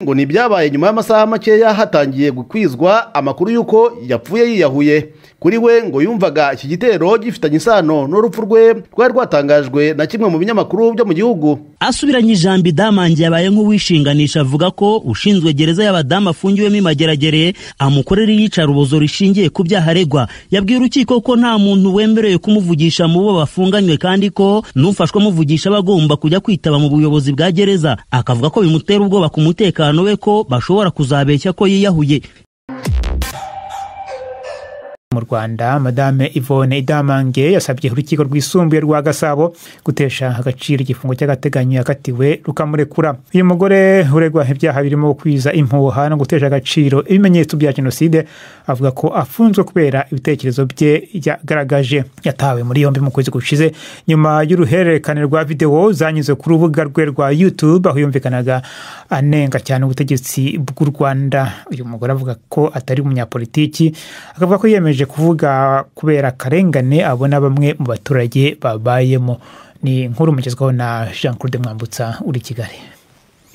ngo ni ibyabaye nyuma y'amasaha makeya hatangiye gukwizwa amakuru y'uko yapfuye yiyahuye kuri we ngo yumvaga iki gitero gifitanye isano n'urupfu rwe rwari rwatangajwe na kimwe mu binyamakuru byo mu gihugu asubiranye ijambo idamange yabaye nk'uwishinganisha avuga ko ushinzwe gereza y'abadamu afungiwemo imageragere amukorera iyicarubozo rishingiye ku byaha aregwa yabwiye urukiko ko nta muntu wemerewe kumuvugisha mu bo bafunganywe kandi ko n'ufashwe amuvugisha aba agomba kujya kwitaba mu buyobozi bwa gereza akavuga ko bimutera ubwoba ku mutekano we ko bashobora kuzabeshya ko yiyahuye mu rwanda madame yvonne idamange yasabye urukiko rwisumbuye rwa gasabo gutesha agaciro igifungo cy'agateganyo yakatiwe rukamurekura uyu mugore uregwa ibyaha birimo kwiza impuha no gutesha agaciro ibimenyetso bya jenoside avuga ko afunzwe kubera ibitekerezo bye yagaragaje yatawe muri yombi mu kwezi gushize nyuma y'uruhererekane rwa videwo zanyuze ku rubuga rwe rwa youtube aho yumvikanaga anenga cyane ubutegetsi bw'u rwanda uyu mugore avuga ko atari umunyapolitiki akavuga ko yiyemeje kuvuga kubera akarengane abona bamwe mu baturage babayemo ni nkuru mugezwaho na jean claude mwambutsa uri kigali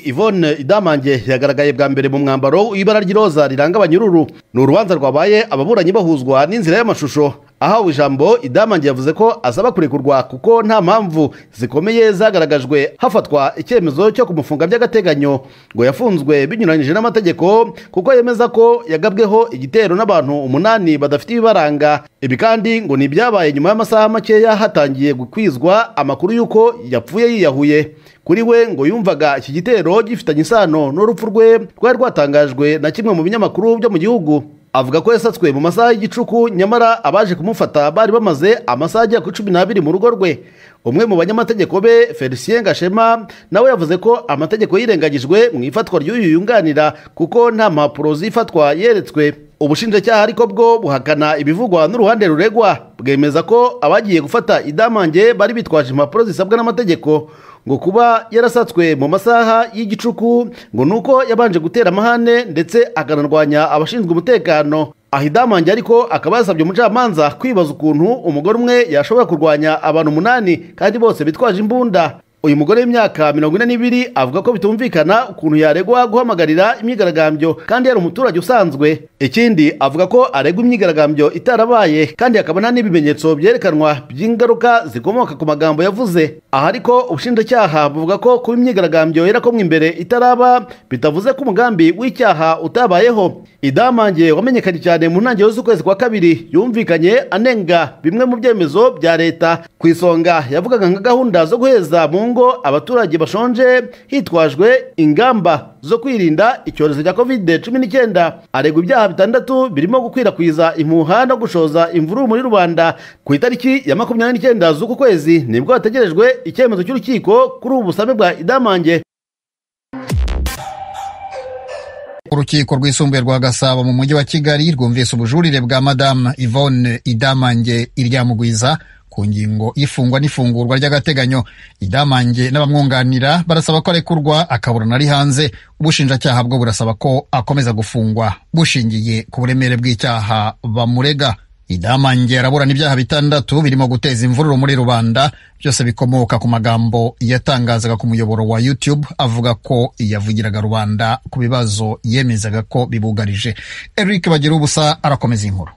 Yvonne idamange yagaragaye bwa mbere mu mwambaro w'ibara ry'iroza riranga abanyururu ni urubanza rwabaye ababuranyi bahuzwa n'inzira y'amashusho ahawe ijambo idamange yavuze ko asaba kurekurwa kuko nta mpamvu zikomeye zagaragajwe hafatwa icyemezo cyo kumufunga by'agateganyo ngo yafunzwe binyuranyije n'amategeko kuko yemeza ko yagabweho igitero n'abantu umunani badafite ibibaranga ibi kandi ngo ni ibyabaye nyuma y'amasaha makeya hatangiye gukwizwa amakuru y'uko yapfuye yiyahuye kuri we ngo yumvaga iki gitero gifitanye isano n'urupfu rwe rwari rwatangajwe na kimwe mu binyamakuru byo mu gihugu avuga ko yasatswe mu masaha y'igicuku nyamara abaje kumufata bari bamaze amasaha agera kuri cumi n'abiri mu rugo rwe umwe mu banyamategeko be felicien gashema nawe yavuze ko amategeko yirengagijwe mu ifatwa ry'uyu yunganira kuko nta mpapuro zifatwa yeretswe ubushinjacyaha ariko bwo buhakana ibivugwa n'uruhande ruregwa bwemeza ko abagiye gufata idamange bari bitwaje impapuro zisabwa n'amategeko ngo kuba yarasatswe mu masaha y'igicuku ngo ni uko yabanje gutera amahane ndetse akanarwanya abashinzwe umutekano ahidamange ariko akaba yasabye umucamanza kwibaza ukuntu umugore umwe yashobora kurwanya abantu umunani kandi bose bitwaje imbunda uyu mugore w'imyaka mirongo ine n'ibiri avuga ko bitumvikana ukuntu yaregwa guhamagarira imyigaragambyo kandi yari umuturage usanzwe ikindi avuga ko aregwa imyigaragambyo itarabaye kandi hakaba nta n'ibimenyetso byerekanwa by'ingaruka zikomoka ku magambo yavuze aha ariko ubushinjacyaha buvuga ko kuba imyigaragambyo yarakomwe imbere itaraba bitavuze ko umugambi w'icyaha utabayeho idamange wamenyekanye cyane mu ntangiriro z'ukwezi kwa kabiri yumvikanye anenga bimwe mu byemezo bya leta ku isonga yavugaga nka gahunda zo guheza mu ngo ngo abaturage bashonje hitwajwe ingamba zo kwirinda icyorezo cya kovide cumi n'icyenda aregwa ibyaha bitandatu birimo gukwirakwiza impuha no gushoza imvururu muri rubanda ku itariki ya makumyabiri n'icyenda z'uku kwezi nibwo hategerejwe icyemezo cy'urukiko kuri ubu busabe bwa idamange urukiko rwisumbuye rwa gasabo mu mujyi wa kigali rwumvise ubujurire bwa madamu yvonne idamange iryamugwiza ku ngingo y'ifungwa n'ifungurwa ry'agateganyo idamange n'abamwunganira barasaba ko arekurwa akaburana ari hanze ubushinjacyaha bwo burasaba ko akomeza gufungwa bushingiye ku buremere bw'icyaha bamurega idamange araburana ibyaha bitandatu birimo guteza imvururu muri rubanda byose bikomoka ku magambo yatangazaga ku muyoboro wa youtube avuga ko yavugiraga rubanda ku bibazo yemezaga ko bibugarije eric bagira ubusa arakomeza inkuru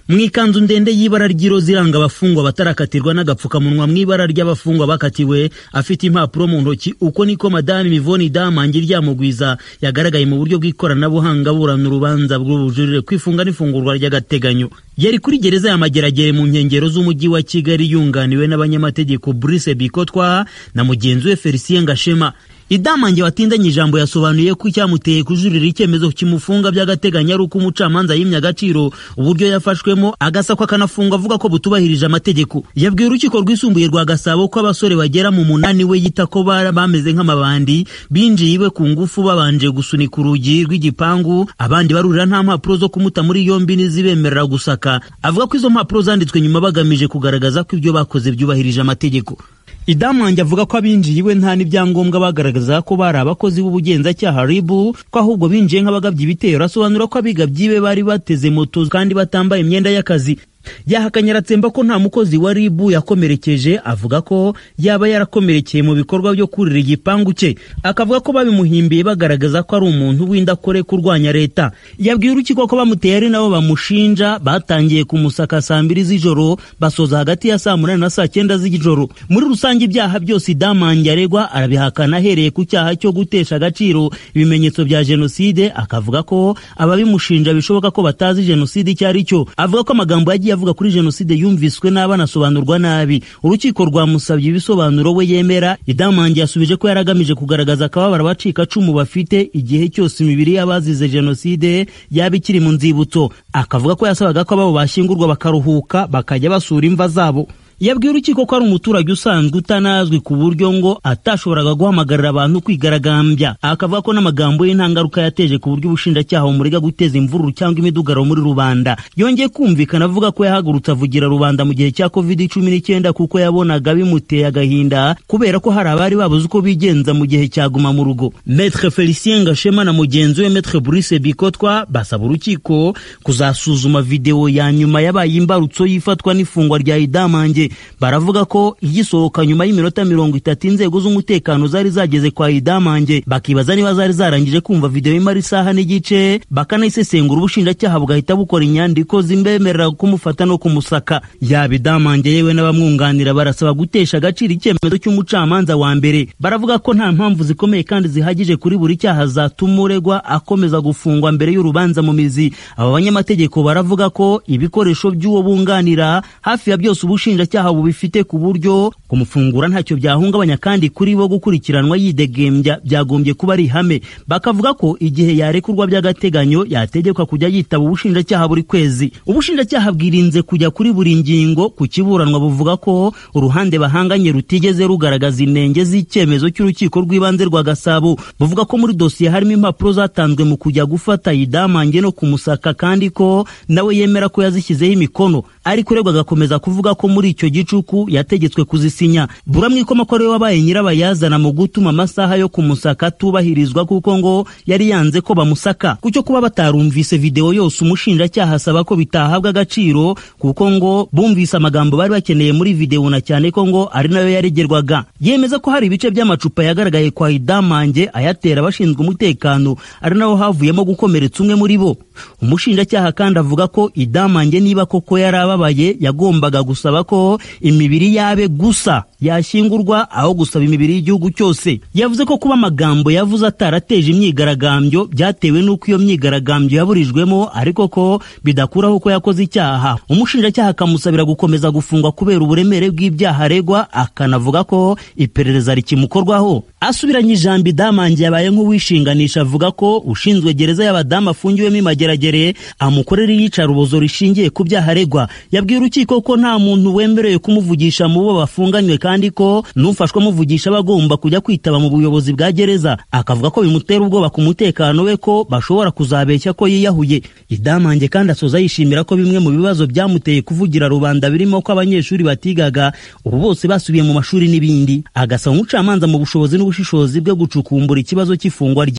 mu ikanzu ndende y'ibara ry'iroza iranga abafungwa batarakatirwa n'agapfukamunwa mu ibara ry'abafungwa bakatiwe afite impapuro mu ntoki uko niko madamu mivoni damange ryamugwiza yagaragaye mu buryo bw'ikoranabuhanga burana urubanza rw'ubujurire kwifunga n'ifungurwa ry'agateganyo yari kuri gereza ya mageragere mu nkengero z'umujyi wa kigali yunganiwe n'abanyamategeko burice bikotwa na mugenzi we felicien gashema idamange watindanye ijambo yasobanuye ko icyamuteye kujurira icyemezo kimufunga by'agateganyo ari uko umucamanza yimye agaciro uburyo yafashwemo agasakwa akanafungwa avuga ko butubahirije amategeko yabwiye urukiko rwisumbuye rwa gasabo ko abasore bagera mu munani we yita ko bameze nk'amabandi binjiye iwe ku ngufu babanje gusunika urugi rw'igipangu abandi barurira nta mpapuro zo kumuta muri yombi n'izibemerera gusaka avuga ko izo mpapuro zanditswe nyuma bagamije kugaragaza ko ibyo bakoze byubahirije amategeko idamange avuga ko abinjiye iwe nta n'ibyangombwa bagaragaza ko bari abakozi b'ubugenzacyaha ribu ko ahubwo binjiye nk'abagabye ibitero asobanura ko abigabyi be bari bateze moto kandi batambaye imyenda y'akazi yahakanye aratsemba ko nta mukozi wa rib yakomerekeje avuga ko yaba yarakomerekeye mu bikorwa byo kurira igipangu cye akavuga ko babimuhimbiye bagaragaza ko ari umuntu w'indakore kurwanya leta yabwiye urukiko ko bamuteye ari nabo bamushinja batangiye kumusaka saa mbiri z'ijoro basoza hagati ya saa munani na saa cyenda z'ijoro muri rusange ibyaha byose idamange aregwa arabihakana ahereye ku cyaha cyo gutesha agaciro ibimenyetso bya jenoside akavuga ko ababimushinja bishoboka ko batazi jenoside icyo ari cyo avuga ko amagambo yagiye avuga kuri jenoside yumviswe n'abanasobanurwa nabi urukiko rwamusabye ibisobanuro we yemera idamange yasubije ko yaragamije kugaragaza akababaro abacikacumu bafite igihe cyose imibiri y'abazize jenoside yaba ikiri mu nzibutso akavuga ko yasabaga ko ababo bashyingurwa bakaruhuka bakajya basura imva zabo yabwiye urukiko ko ari umuturage usanzwe utanazwi ku buryo ngo atashoboraga guhamagarira abantu kwigaragambya akavuga ko n'amagambo ye nta ngaruka yateje ku buryo ubushinjacyaha bumurega guteza imvururu cyangwa imidugaro muri rubanda yongeye kumvikana avuga ko yahagurutse avugira rubanda mu gihe cya covid cumi n'icyenda kuko yabonaga bimuteye agahinda kubera ko hari abari babuze uko bigenza mu gihe cya guma mu rugo metre felicien gashema na mugenzi we metre bruce bikotwa basaba urukiko kuzasuzuma videwo ya nyuma yabaye imbarutso y'ifatwa n'ifungwa rya idamange baravuga ko igisohoka nyuma y'iminota mirongo itatu inzego z'umutekano zari zageze kwa idamange bakibaza niba zari zarangije kumva videwo imara isaha n'igice bakanayisesengura ubushinjacyaha bugahita bukora inyandiko zimbemerera kumufata no kumusaka yaba idamange yewe n'abamwunganira barasaba gutesha agaciro icyemezo cy'umucamanza wa mbere baravuga ko nta mpamvu zikomeye kandi zihagije kuri buri cyaha zatuma uregwa akomeza gufungwa mbere y'urubanza mu mizi aba banyamategeko baravuga ko ibikoresho by'uwo bunganira hafi ya byose ubushinjacyaha ibyaha bubifite ku buryo kumufungura ntacyo byahungabanya kandi kuri bo gukurikiranwa yidegembya byagombye kuba ari ihame bakavuga ko igihe yarekurwa by'agateganyo yategekwa kujya yitaba ubushinjacyaha buri kwezi ubushinjacyaha bwirinze kujya kuri buri ngingo ku kiburanwa buvuga ko uruhande bahanganye rutigeze rugaragaza inenge z'icyemezo cy'urukiko rw'ibanze rwa gasabo buvuga ko muri dosiye harimo impapuro zatanzwe mu kujya gufata yidamange no kumusaka kandi ko nawe yemera ko yazishyizeho imikono ariko uregwa agakomeza kuvuga ko muri icyo gicuku yategetswe kuzisinya buramwikoma ko ariwe wabaye nyirabayazana mu gutuma amasaha yo kumusaka atubahirizwa kuko ngo yari yanze ko bamusaka kucyo kuba batarumvise videwo yose umushinjacyaha asaba ko bitahabwa agaciro kuko ngo bumvise amagambo bari bakeneye muri videwo na cyane ko ngo ari nayo yaregerwaga yemeza ko hari ibice by'amacupa yagaragaye kwa idamange ayatera abashinzwe umutekano ari naho havuyemo gukomeretsa umwe muri bo umushinjacyaha kandi avuga ko idamange niba koko yari ababaye yagombaga gusaba ko imibiri yabe gusa yashyingurwa aho gusaba imibiri y'igihugu cyose yavuze ko kuba amagambo yavuze atarateje imyigaragambyo byatewe n'uko iyo myigaragambyo yaburijwemo ariko ko bidakuraho ko yakoze icyaha umushinjacyaha akamusabira gukomeza gufungwa kubera uburemere bw'ibyaha aregwa akanavuga ko iperereza rikimukorwaho asubiranye ijambo idamange yabaye nk'uwishinganisha avuga ko ushinzwe gereza y'abadamu afungiwemo imageragere amukorera iyicarubozo rishingiye ku byaha aregwa yabwiye urukiko ko nta muntu wemera bemerewe kumuvugisha mu bo bafunganywe kandi ko n'ufashwe amuvugisha aba agomba kujya kwitaba mu buyobozi bwa gereza akavuga ko bimutera ubwoba ku mutekano we ko bashobora kuzabeshya ko yiyahuye idamange kandi asoza yishimira ko bimwe mu bibazo byamuteye kuvugira rubanda birimo ko abanyeshuri batigaga ubu bose basubiye mu mashuri n'ibindi agasaba umucamanza mu bushobozi n'ubushishozi bwe gucukumbura ikibazo cy'ifungwa rye